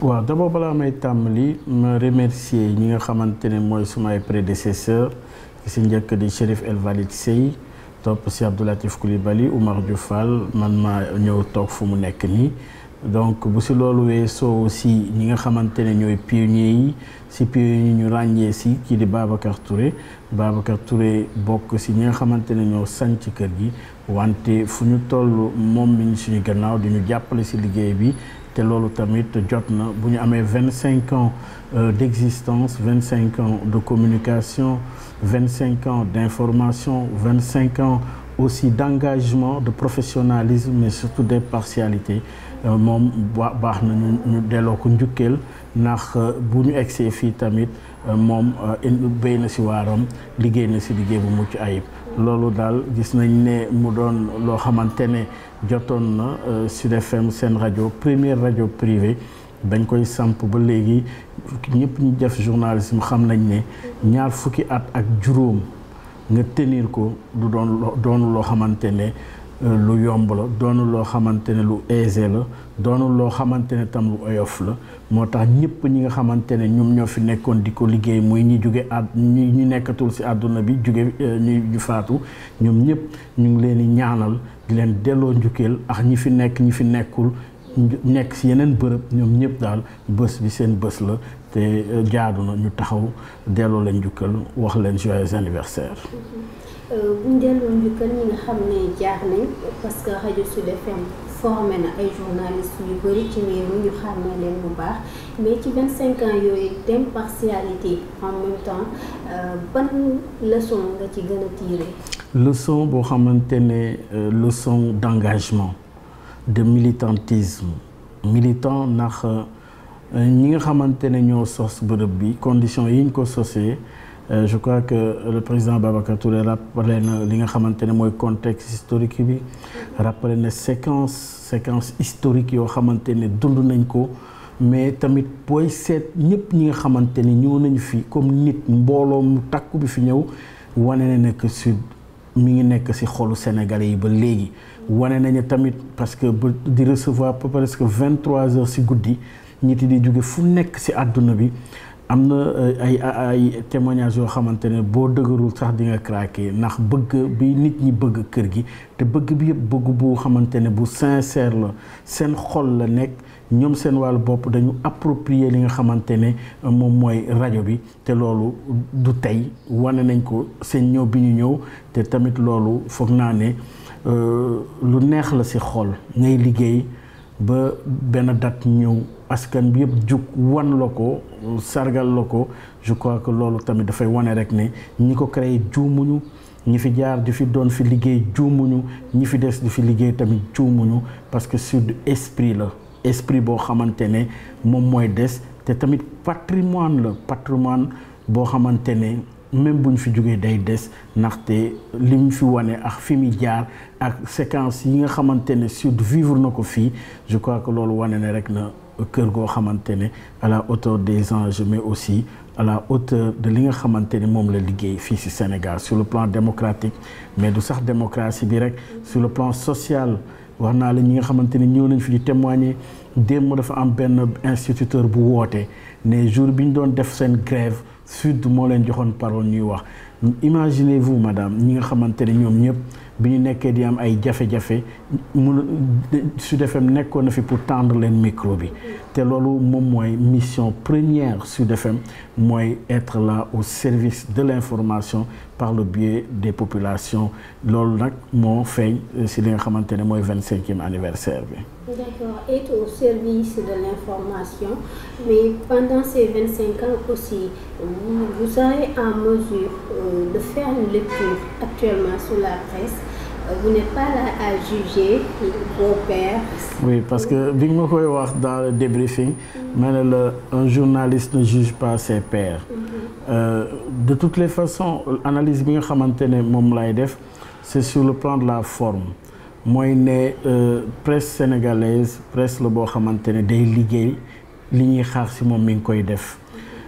waaw d'abord balaa may tàmbali ma remercier ñi nga xamante ne mooy sumay prédécesseur ki si njëkk di Chérif El Walid Sey topp si Abdoulatif Coulibaly Oumar Diouf Fall man maa ñëw toog fu mu nekk nii donc bu si loolu weesoo aussi ñi nga xamante ne ñooy pionniers yi si pionniers yi ñu ràññee si kii di Babacar Touré Babacar Touré bokk si ñi nga xamante ne ñoo sanc kër gi wante fu ñu toll moom mi ngi suñu gannaaw di ñu jàppale si liggéey bi te loolu tamit jot na bu ñu amee vingt cinq ans d'existence vingt cinq ans de communication vingt cinq ans d'information vingt cinq ans aussi d'engagement de professionnalisme mais surtout d'impartialité moom baax na ñu ñu delloo ko njukkeel ndax bu ñu egsee fii tamit moom béy na ci waaram liggéey na ci liggéey bu mucc ayib loolu daal gis nañ ne mu doon loo xamante ne jotoon na Sud FM seen rajo première rajo privée dañ koy samp ba léegi ñëpp ñu def journalisme xam nañ ne ñaar fukki at ak juróom nga tenir ko du doon doonu loo xamante ne lu yomb la doonu loo xamante ne lu aisé la doonu loo xamante ne tam lu oyof la moo tax ñëpp ñi nga xamante ne ñoom ñoo fi nekkoon di ko liggéey muy ñi jóge àdd ñi ñi nekkatul ci àdduna bi jóge ñu ñu faatu ñoom ñëpp ñu ngi leen di ñaanal di leen delloo njukkeel ak ñi fi nekk ñi fi nekkul nekk ci yeneen bërëb ñoom ñëpp daal bés bi seen bés la te jaadu na ñu taxaw delloo leen njukkal wax leen joyeux anniversaire. bu ñu delloo njukkal ñi nga xam ne jaar nañ parce que rajo Sud FM formé na ay journalistes yu bëri ci réew mi ñu xàmmee leen bu baax mais ci vingt cinq ans yooyu d'impartialité en même temps ban leçon nga ci gën a tirer. leçon boo xamante ne leçon d'engagement de militantisme militant ndax ñi nga xamante ne ñoo sos bërëb bi conditions yi ñu ko sosee. je crois que le président Babacar Touré rappelé na li nga xamante ne mooy contexte historique bi rappelé na séquence séquence historique yoo xamante ne dund nañ ko mais tamit booy seet ñëpp ñi nga xamante ne ñëw nañu fi comme nit mbooloo mu takku bi fi ñëw wane na nekk sud mi ngi nekk ci xolu Sénégalais yi ba léegi wane nañu tamit parce que ba di recevoir presque vingt trois heures ci guddi nit yi di jóge fu nekk ci àdduna bi am na ay ay témoignages yoo xamante ne boo dëgërul sax di nga craquer ndax bëgg bi nit ñi bëgg kër gi te bëgg bi yëpp bëgg bu xamante ne bu sincère la seen xol la nekk ñoom seen wàllu bopp dañu approprier li nga xamante ne moom mooy rajo bi te loolu du tey wane nañ ko seen ñëw bi ñu ñëw te tamit loolu foog naa ne lu neex la ci xol ngay liggéey ba benn date ñëw askan bi yëpp jug wan la ko sargal la ko je crois que loolu tamit dafay wane rek ne ñi ko créé juumuñu ñi fi jaar di fi doon fi liggéey juumuñu ñi fi des di fi liggéey tamit juumuñu parce que sud esprit la esprit boo xamante ne moom mooy des te tamit patrimoine la patrimoine boo xamante ne même bu ñu fi jógee day des ndaxte li mu fi wane ak fi mu jaar ak séquence yi nga xamante ne sud vivre na ko fii je crois que loolu wane ne rek na kër goo xamante ne à la hauteur des enjeux mais aussi à la hauteur de li nga xamante ne moom la liggéey fii ci Sénégal sur le plan démocratique mais du sax démocratie bi rek sur le plan social wax naa la ñi nga xamante ne ñëw nañ fi di témoigner démb dafa am benn instituteur bu woote ne jour bi ñu doon def seen grève sud moo leen joxoon parole ñuy wax imaginez-vous madame ñi nga xamante ne ñoom ñëpp bi ñu nekkee di am ay jafe-jafe mun Sud FM nekkoon na fi pour tendre leen micro bi te loolu moom mooy mission première Sud FM mooy être là au service de l'information par le biais des populations loolu nag moo feeñ ci li nga xamante ne mooy vingt-cinquième anniversaire bi. D'accord, être au service de l'information, mais pendant ces 25 ans aussi, vous, vous serez en mesure euh, de faire une lecture actuellement sur la presse. Euh, Vous n'êtes pas là à juger vos pairs. Oui, parce que bi nga ma koy wax dans le débriefing ma ne la un journaliste ne juge pas ses pairs. Euh, de toutes les façons analyse bi nga xamante ne moom lay def c'est sur le plan de la forme mooy ne presse sénégalaise presse la boo xamante ne day liggéey li ñuy xaar ci moom mi ngi koy def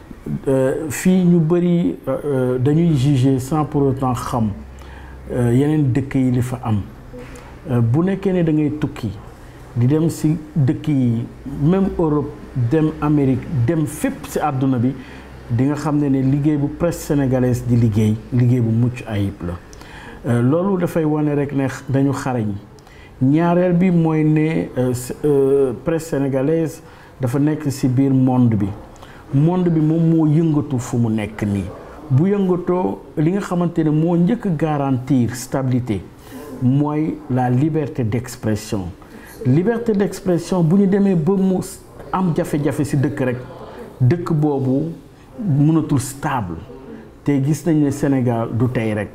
fii ñu bari dañuy juger sans pour autant xam yeneen dëkk yi li fa am bu nekkee ne da ngay tukki di dem si dëkk yi même Europe dem Amérique dem fépp si àdduna bi di nga xam ne ne liggéey bu presse sénégalaise di liggéey liggéey bu mucc ayib la loolu dafay wane rek ne dañu xarañ ñaareel bi mooy ne presse sénégalaise dafa nekk ci biir monde bi monde bi moom moo yëngatu fu mu nekk nii bu yëngatoo li nga xamante ne moo njëkk garantir stabilité mooy la liberté d'expression liberté d'expression bu ñu demee ba mu am jafe-jafe ci dëkk rek dëkk boobu mënatul stable te gis nañ ne Sénégal du tey rek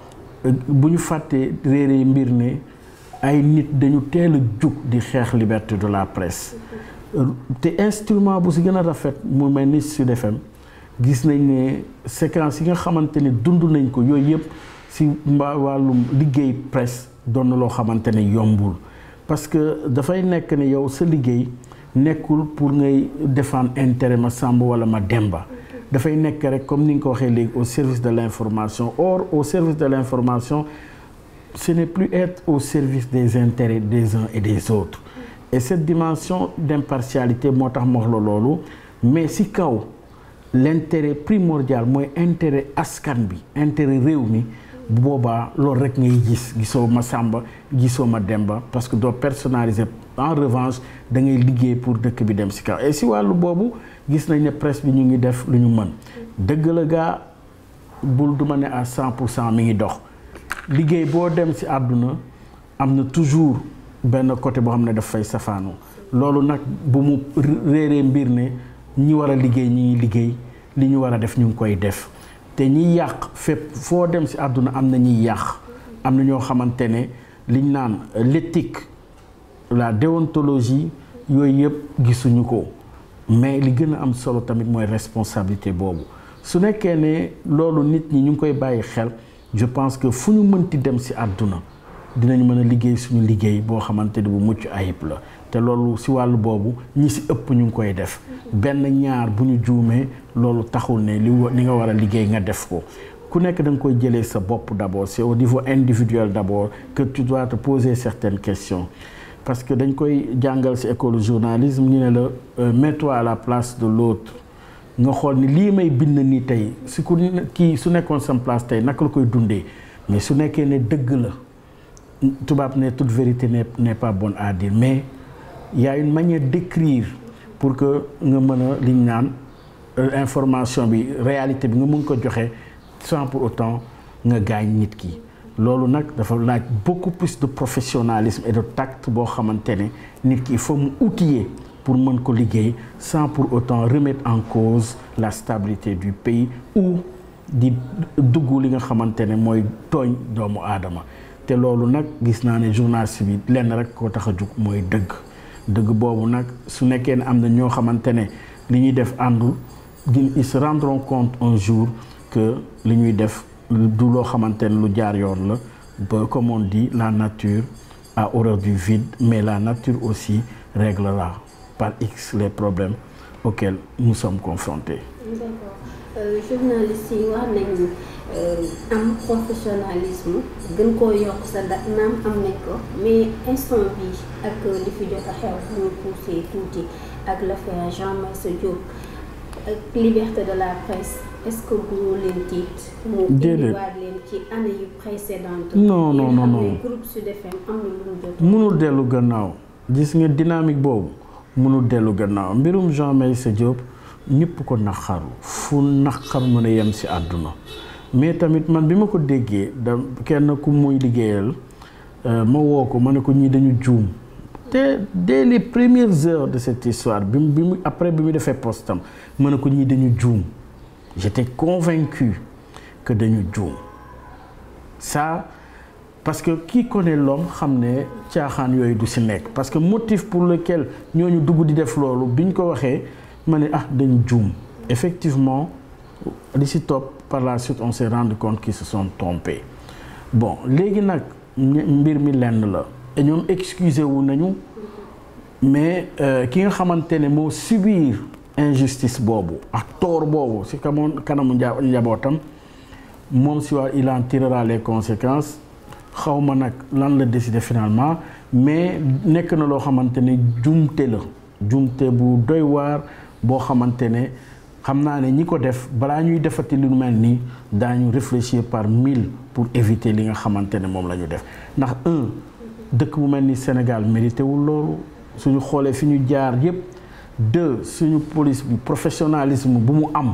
bu ñu fàttee réere mbir ne ay nit dañu teel a jug di xeex liberté de la presse te instrument bu si gën a rafet mu mel ni Sud FM gis nañ ne séquence yi nga xamante ne dund nañ ko yooyu yëpp si mbaa wàllum liggéey presse doon na loo xamante ne yombul parce que dafay nekk ne yow sa liggéey nekkul pour ngay défendre intérêt ma Samba wala ma Demba dafay nekk rek comme ni nga ko waxee léegi au service de l'information or au service de l'information ce n'est plus être au service des intérêts des uns et des autres et cette dimension d'impartialité moo tax ma wax la loolu mais ci kaw l'intérêt primordial mooy intérêt askan bi intérêt réew mi bu boobaa loolu rek ngay gis gisoo ma Samba gisoo ma Demba parce que doo personnaliser en revanche da ngay liggéey pour dëkk bi dem ci kaw et ci wàllu boobu gis nañ ne presse bi ñu ngi def lu ñu mën dëgg la gaa bul du ma ne à cent pour cent mi ngi dox liggéey boo dem ci àdduna am na toujours benn côté boo xam ne daf fay safaanu loolu nag bu mu réeree mbir ne ñi war a liggéey ñi ngi liggéey li ñu war a def ñu ngi koy def te ñiy yàq fépp foo dem ci àdduna am na ñiy yàq am na ñoo xamante ne liñ naan l'éthique la déontologie yooyu yëpp gisuñu ko mais li gën a am solo tamit mooy responsabilité boobu su nekkee ne loolu nit ñi ñu ngi koy bàyyi xel je pense que fu ñu mënti dem ci àdduna dinañ mën a liggéey suñu liggéey boo xamante ne bu mucc ayib la te loolu ci wàllu boobu ñi ci ëpp ñu ngi koy def benn ñaar bu ñu juumee loolu taxul ne li li nga war a liggéey nga def ko ku nekk da nga koy jëlee sa bopp d'abord c'est au niveau individuel d'abord que tu dois te poser certaines questions parce que dañ koy jàngal ci école journalisme ñu ne la mets-toi à la place de l'autre nga xool ni lii may bind nii tey su ku kii su nekkoon sam place tey naka la koy dundee mais su nekkee ne dëgg la tubaab ne toute vérité n'est n'est pas bonne à dire mais il y a une manière d'écrire pour que nga mën a liñ naan information bi réalité bi nga mën ko joxe sans pour autant nga gaañ nit ki loolu nag dafa laaj beaucoup plus de professionnalisme et de tact boo xamante ne nit ki il faut mu outiller pour mën ko liggéey sans pour autant remettre en cause la stabilité du pays ou di dugg li nga xamante ne mooy tooñ doomu aadama te loolu nag gis naa ne journaliste bi lenn rek ko tax a jug mooy dëgg dëgg boobu nag su nekkee ne am na ñoo xamante ne li ñuy def àndul di ils se rendront compte un jour que li ñuy def du loo xamante ne lu jaar yoon la ba comme on dit la nature a horreur du vide mais la nature aussi réglera par X les problèmes auxquels nous sommes confrontés. D'accord journalistes yi wax nañu am professionnalisme gën koo yokk sa da naam am nañ ko mais instant bi ak li fi jot a xew bu ñu poussé tuuti ak l'affaire Jean Meissa Diop ak liberté de la presse est-ce que bu leen tiit mu indiwaat leen ci année yu précédentes non non non non groupe Sud FM am na lu mu jot mënul dellu gannaaw gis nga dynamique boobu mënul dellu gannaaw mbirum Jean Meissa Diop ñëpp ko naqaru fu naqar mën a yem ci àdduna mais tamit man bi ma ko déggee da kenn ku muy liggéeyal ma woo ko ma ne ko ñii dañu juum te dès les premières heures de cette histoire bi mu bi mu après bi mu defee postam ma ne ko ñii dañu juum j'étais convaincu que dañu juum ça parce que qui connaît l'homme xam ne caaxaan yooyu du ci nekk parce que motif pour lequel ñooñu dugg di def loolu biñ ko waxee ma ne ah dañu juum effectivement li ci topp par la suite on s'est rendu compte qu'ils se sont trompés bon léegi nag mbir mi lenn la et ñoom excusé wu nañu mais ki nga xamante ne moo subir injustice boobu ak tort boobu ci kamoon kanamu njabootam moom si waa il en tirera les conséquences xaw ma nag lan la décider finalement mais nekk na loo xamante ne jumte la jumte bu doy waar boo xamante ne xam naa ne ñi ko def balaa ñuy defati lu mel nii daañu réfléchir par mille pour éviter li nga xamante ne moom la ñu def ndax un dëkk bu mel ni Sénégal mérité wul loolu suñu xoolee fi ñu jaar yépp deux suñu police bi professionnalisme bu mu am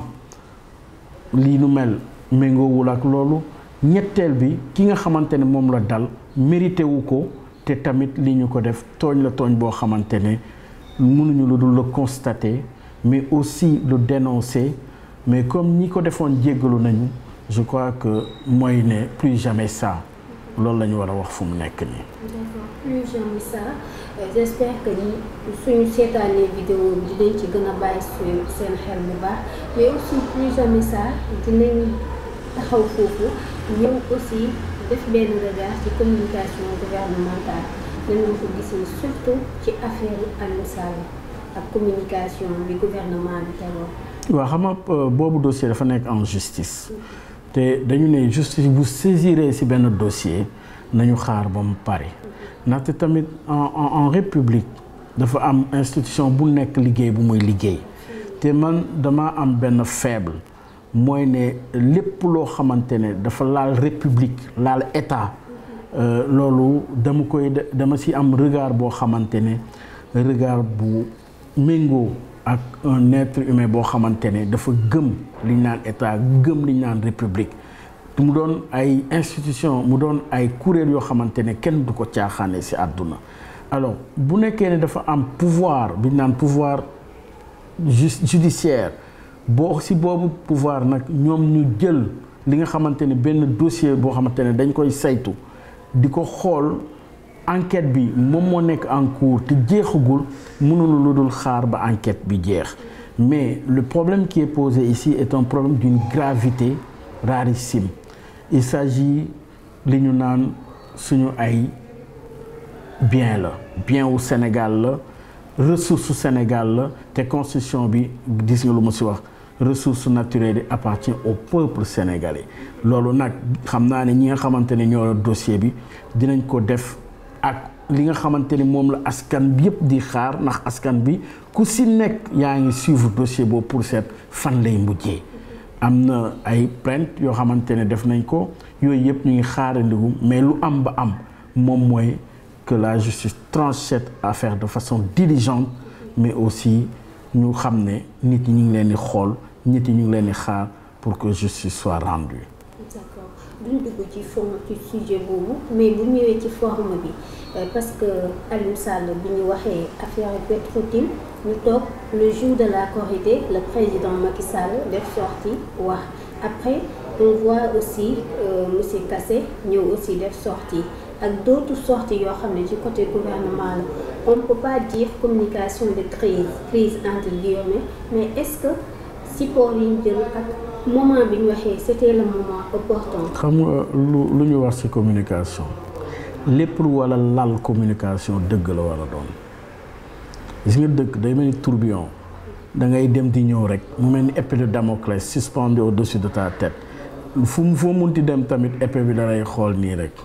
lii nu mel méngoowul ak loolu ñetteel bi ki nga xamante ne moom la dal mérité wu ko te tamit li ñu ko def tooñ la tooñ boo xamante ne mënuñu lu dul le constater mais aussi le dénoncer mais comme ñi ko defoon jéggalu nañu je crois que mooy ne plus jamais ça loolu la ñu war a wax fu mu nekk nii. d'accord plus jamais ça j'espère que ni suñu seetaanee vidéo bi dinañ ci gën a bàyyi suñu seen xel bu baax mais aussi plus jamais ça dinañ taxaw foofu ñëw aussi def benn regard ci communication gouvernementale nan nga ko gisee surtout ci affaire Aliou Sall ak communication bi gouvernement bi tegoon. waaw xam nga boobu dossier dafa nekk en justice te dañu ne justice bu saisiree ci benn dossier nañu xaar ba mu pare ndaxte tamit en en république dafa am institution bu nekk liggéey bu muy liggéey te man dama am benn faible mooy ne lépp loo xamante ne dafa laal république laal état loolu dama koy dama ci am regard boo xamante ne regard bu méngoo ak un être humain boo xamante ne dafa gëm li ñu naan état gëm li ñu naan république mu doon ay institution mu doon ay kuréel yoo xamante ne kenn du ko caaxaane ci àdduna alors bu nekkee ne dafa am pouvoir bi ñu naan pouvoir judiciaire boo ci boobu pouvoir nag ñoom ñu jël li nga xamante ne benn dossier boo xamante ne dañ koy saytu di ko xool enquête bi moom moo nekk en cours te jeexagul mënul lu dul xaar ba enquête bi jeex mais le problème qui est posé ici est un problème d'une gravité rarissime il s'agit li ñu naan suñu ay bien la bien wu Sénégal la ressource su Sénégal la te constitution bi gis nga lu ma ci wax ressource naturelle yi appartient au peuple sénégalais loolu nag xam naa ne ñi nga xamante ne ñoo dossier bi dinañ ko def ak li nga xamante ni moom la askan bi yëpp di xaar ndax askan bi ku ci nekk yaa ngi suivre dossier boobu pour seet fan lay mujjee am na ay plainte yoo xamante ne def nañ ko yooyu yëpp ñu ngi xaarandigu mais lu am ba am moom mooy que la justice tranche cette affaire de façon diligente mais aussi ñu xam ne nit ñi ñu ngi leen di xool nit ñi ñu ngi leen di xaar pour que justice soit rendue. d'accord duñ dugg ci fond ci sujet boobu mais bu ñëwee ci forme bi parce que Aliou Sall bi ñu waxee affaire Petro-Tim ñu toog le jour de la Korité le président Macky Sall def sortie wax après on voit aussi euh, monsieur Kassé ñëw aussi def sortie ak d'autres sorties yoo xam ne ci côté gouvernement la on ne peut pas dire communication de crise crise entre guillemets mais est-ce que support yi ñu jël ak moment bi ñu waxee c'était le moment opportun. xam nga lu lu ñu wax ci communication lépp lu walla lal communication dëgg la war a doon gis nga dëgg day mel ni tourbillon da ngay dem di ñëw rek mu mel ni épée de Damoclès suspendu au-dessus de ta tête fu mu foo munti dem tamit épée bi da lay xool nii rek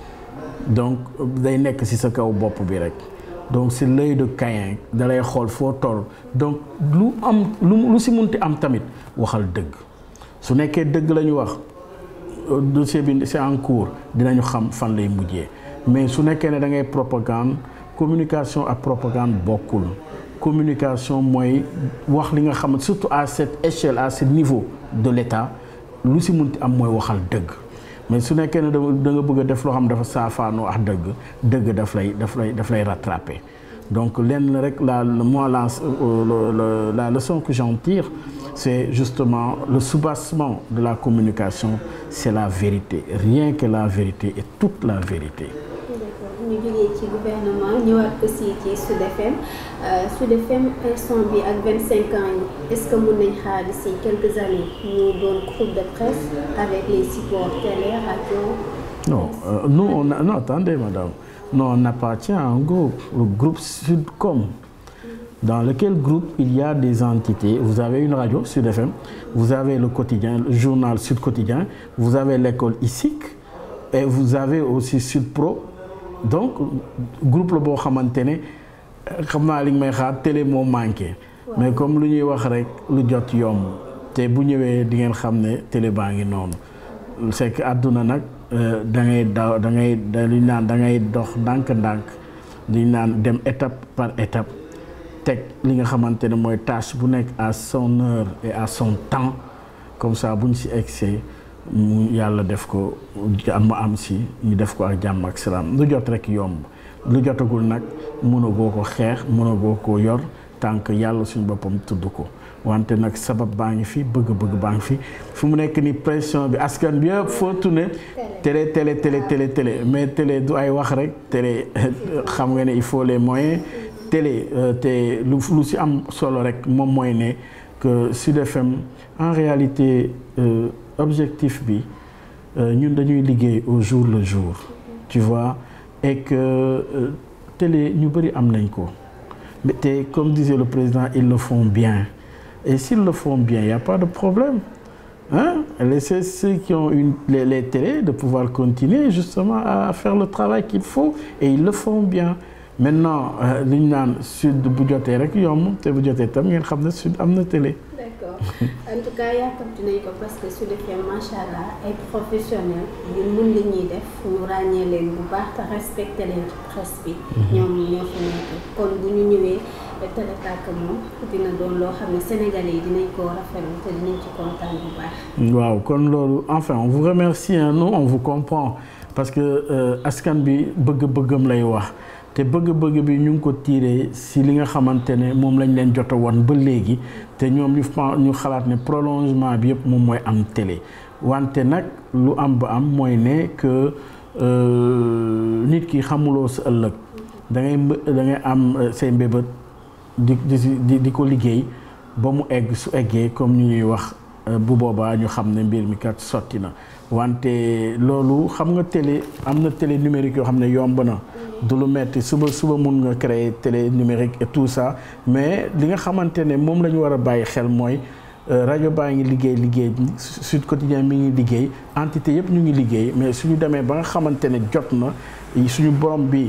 donc day nekk ci sa kaw bopp bi rek. donc c'est l'œil de Caïn da lay xool foo toll donc lu am lu lu ci munti am tamit waxal dëgg su nekkee dëgg la ñu wax dossier bi c'est en cours dinañu xam fan lay mujjee mais su nekkee ne da ngay propagande communication ak propagande bokkul communication mooy wax li nga xam surtout à cette échelle à ce niveau de l'État lu ci munti am mooy waxal dëgg mais su nekkee ne da nga bëgg a def loo xam dafa saafaanoo ak dëgg dëgg daf lay daf lay daf lay rattraper donc lenn rek la moi la la leçon que j'en tire c'est justement le soubassement de la communication c'est la vérité rien que la vérité et toute la vérité d'accord ñu jógee ci gouvernement ñëwaat aussi ci Sud FM Sud FM instant bi ak 25 ans yi est-ce que mën nañ xaar d'ici quelques années ñu doon groupe de presse avec les supports télé radio. non euh, nous on a non attendez madame non on appartient à un groupe le groupe Sudcom dans lequel groupe il y a des entités vous avez une radio Sud FM vous avez le quotidien le journal Sud Quotidien vous avez l'école ISIC et vous avez aussi Sud Pro donc groupe la boo xamante ne xam naa li nga may xaar télé moo manqué mais comme lu ñuy wax rek lu jot yomb te bu ñëwee di ngeen xam ne télé baa ngi noonu c'est que àdduna nag da ngay daw da ngay dañu naan da ngay dox ndànk-ndànk dañu naan dem étape par étape teg li nga xamante ne mooy tâche bu nekk à son heure et à son temps comme ça bu ñu si egsee mu yàlla def ko mu am si ñu def ko ak jàmm ak salaam lu jot rek yomb lu jotagul nag mënagoo ko xeex mënagoo ko yor tant que yàlla suñu boppam tudd ko wante nag sabab baa ngi fi bëgg-bëgg baa ngi fi fu mu nekk ni pression bi askan bi yëpp foo tourné télé télé télé télé télé mais télé du ay wax rek télé xam nga ne il faut les moyens télé te lu lu si am solo rek moom mooy ne que Sud FM en réalité objectif bi ñun dañuy liggéey au jour le jour tu vois et que télé ñu bëri am nañ ko te comme disait le président ils le font bien et s'ils le font bien il y a pas de problème hein laissez ceux qui ont une les, les télés de pouvoir continuer justement à faire le travail qu'il faut et ils le font bien maintenant li ñu naan sud bu jotee rek yomb te bu jotee tam ngeen xam ne sud am na télé. d'accord en tout cas yàkkamti nañ ko parce que Sud FM macha allah ay professionnels yu mun li ñuy def ñu ràññee leen bu baax te respecté leen ci presse bi. ñoom ñoo fi nekk kon bu ñu ñëwee Télé Tàkk moom dina doon loo xam ne sénégalais yi dinañ ko rafetlu te dinañ ci kontaan bu baax. waaw kon loolu enfin on vous remercie hein, nous on vous comprend parce que askan bi bëgg-bëggam lay wax. te bëgg-bëgg bi ñu ngi ko tiiree si li nga xamante ne moom lañ leen jot a woon ba léegi te ñoom ñu ñu xalaat ne prolongement bi yëpp moom mooy am télé wante nag lu am ba am mooy ne que nit ki xamuloo sa ëllëg da ngay da ngay am say mbébét di di di ko liggéey ba mu egg su eggee comme ñu ñuy wax bu boobaa ñu xam ne mbir mi kat sotti na wante loolu xam nga télé am na télé numérique yoo xam ne yomb na. du lu metti suba suba mun nga créer télé numérique et tout ça mais li nga xamante ne moom la ñu war a bàyyi xel mooy rajo baa ngi liggéey liggéey Sud Quotidien mi ngi liggéey entité yëpp ñu ngi liggéey mais suñu demee ba nga xamante ne jot na suñu borom bi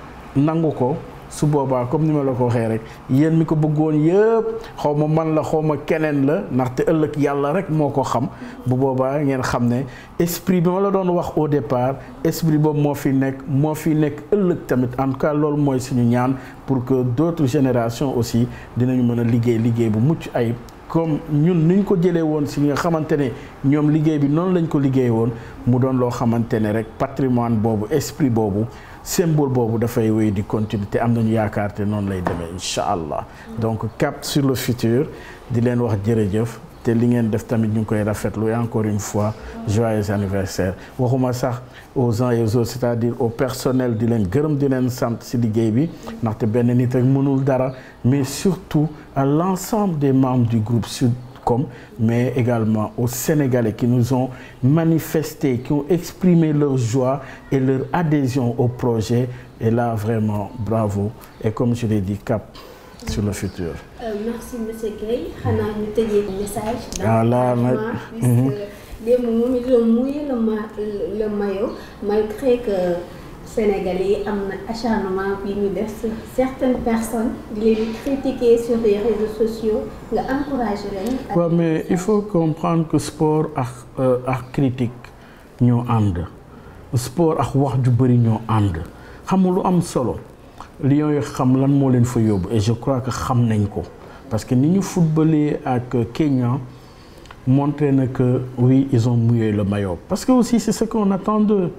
nangu ko su boobaa comme ni ma la ko waxee rek yéen mi ko bëggoon yëpp xaw ma man la xaw ma keneen la ndaxte ëllëg yàlla rek moo ko xam bu boobaa ngeen xam ne esprit bi ma la doon wax au départ esprit boobu moo fi nekk moo fi nekk ëllëg tamit en tout cas loolu mooy suñu ñaan pour que d'autres générations aussi dinañu mën a liggéey liggéey bu mucc ayib comme ñun niñ ko jëlee woon si nga xamante ne ñoom liggéey bi noonu lañ ko liggéey woon mu doon loo xamante ne rek patrimoine boobu esprit boobu symbole boobu dafay wéy di continuer te am nañu yaakaar te noonu lay demee incha allah donc cap sur le futur di leen wax jërëjëf te li ngeen def tamit ñu ngi koy rafetlu et encore une fois joyeux anniversaire waxuma sax aux uns et aux autres c'est-à-dire au personnel di leen gërëm di leen sant ci liggéey bi ndaxte benn nit rek mënul dara mais surtout à l'ensemble des membres du groupe Sudcom mais également aux Sénégalais qui nous ont manifesté qui ont exprimé leur joie et leur adhésion au projet et là vraiment bravo et comme je l'ai dit cap sur le futur. Euh, merci monsieur Guèye xanaa ñu tëjee message. ah là nag puisque démb moom it la mouillé le ma le maillot malgré que Sénégalais yi am na acharnement bi ñu def sur certaines personnes di leen critiquer sur les réseaux sociaux nga encouragé leen. waaw mais il faut comprendre que sport ak ak critique ñoo ànd sport ak wax ju bëri ñoo ànd xam nga lu am solo. Lions yi xam lan moo leen fa yóbbu et je crois que xam nañ ko parce que ni ñu footballé ak Kenya montré na que oui ils ont mouillé le maillot parce que aussi c'est ce qu'on attend d'eux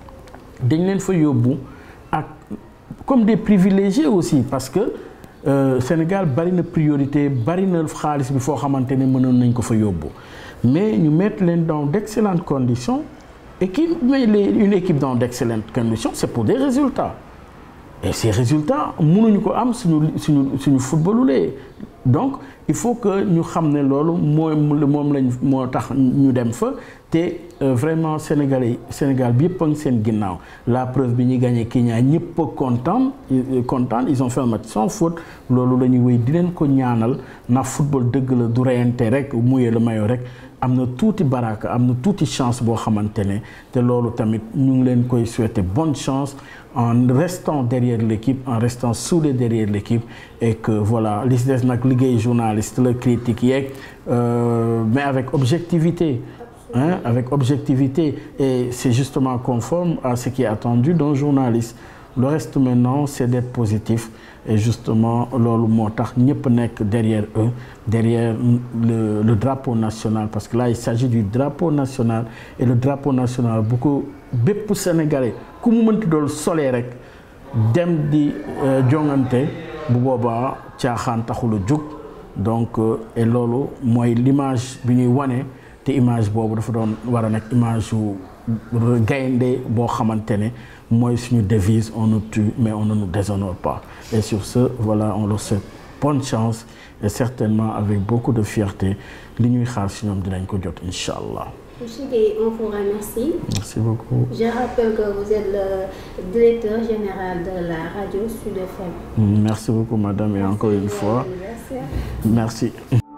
dañ leen fa yóbbu ak comme des privilégiés aussi parce que euh, Sénégal bari na priorité bari na xaalis bi foo xamante ne mënoon nañ ko fa yóbbu mais ñu mettre leen dans d'excellentes conditions et qui met les une équipe dans d'excellentes conditions c'est pour des résultats et ces résultats mënuñu ko am suñu suñu suñu footballulee donc il faut que ñu xam ne loolu mooy moom lañ moo tax ñu dem fa te vraiment sénégalais Sénégal bi yëpp a ngi seen ginnaaw la preuve bi ñuy gagné Kenya ñëpp a content content ils ont fait un match sans faute loolu la ñuy wéy di leen ko ñaanal ndax football dëgg la du reyante rek muyee la mayo rek am na tuuti baraka am na tuuti chance boo xamante ne te loolu tamit ñu ngi leen koy souhaiter bonne chance en restant derrière l'équipe en restant soudé derrière l'équipe et que voilà li si des nag liggéey journaliste la critique yeeg mais avec objectivité hein avec objectivité et c'est justement conforme à ce qui est attendu d'un journaliste le reste maintenant c'est d'être positif et justement loolu moo tax ñëpp nekk derrière eux derrière le le drapeau national parce que là il s'agit du drapeau national et le drapeau national bu ko bépp sénégalais ku mu mënti doon solee rek dem di jongante bu boobaa caaxaan taxul a jóg donc et loolu mooy l'image bi ñuy wane te image boobu dafa doon war a nekk image yu gaynde boo xamante ne mooy suñu devise on nous tue mais on ne nous déshonore pas et sur ce voilà on leur souhaite bonne chance et certainement avec beaucoup de fierté li ñuy xaar si ñoom dinañ ko jot incha allah. Monsieur Gueye, on vous remercie. Merci beaucoup. Je rappelle que vous êtes le directeur général de la radio Sud FM. Merci beaucoup madame et encore une fois. Merci. Merci.